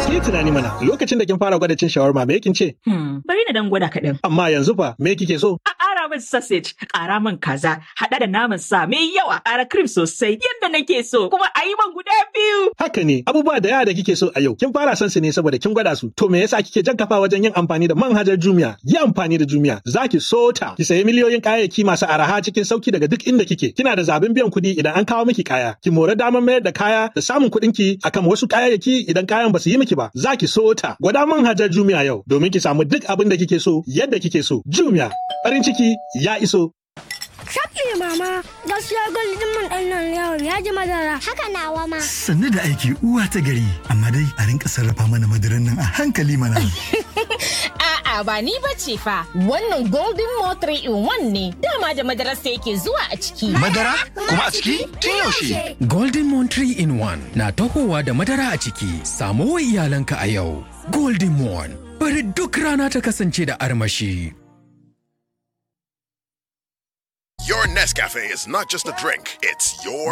Ki tunani mana lokacin da kin fara gwada cin shawarma me kin ce? Hmm, bari na dan gwada kaɗan. Amma yanzu fa me kike so? A ƙara min sausage, ƙara min kaza, haɗa da naman sa mai yawa, ƙara cream sosai yadda nake so, kuma a yi man guda biyu. Haka ne, abubuwa da yawa da kike so a yau, kin fara son su ne saboda kin gwada su. To me yasa kike jan kafa wajen yin amfani da manhajar Jumia? Yi amfani da Jumia, za ki so ta. Ki sayi miliyoyin kayayyaki masu araha cikin sauki daga duk inda kike. Kina da zaɓin biyan kuɗi idan an kawo miki kaya. Ki more damar mayar da kaya da samun kuɗin ki akan wasu kayayyaki idan kayan ba su yi miki ba. Za ki so ta. Gwada manhajar Jumia yau domin ki samu duk abin da kike so yadda kike so. Jumia, farin ciki ya iso. Shafi mama, gaskiya gwaldin mun ɗan nan yawon ya ji madara. Haka nawa ma. Sannu da aiki uwa ta gari, amma dai a rinka sarrafa mana madaran nan a hankali mana. A'a ba ni ba ce fa, wannan Golden Mo 3 in 1 ne, dama da madarasa yake zuwa a ciki. Madara? Kuma a ciki? Tun yaushe? Golden Moon 3 in 1 na tahowa da madara a ciki. Samo wa iyalanka a yau. Golden Moon. Bari duk rana ta kasance da armashi. Your Nescafe is not just a drink, it's your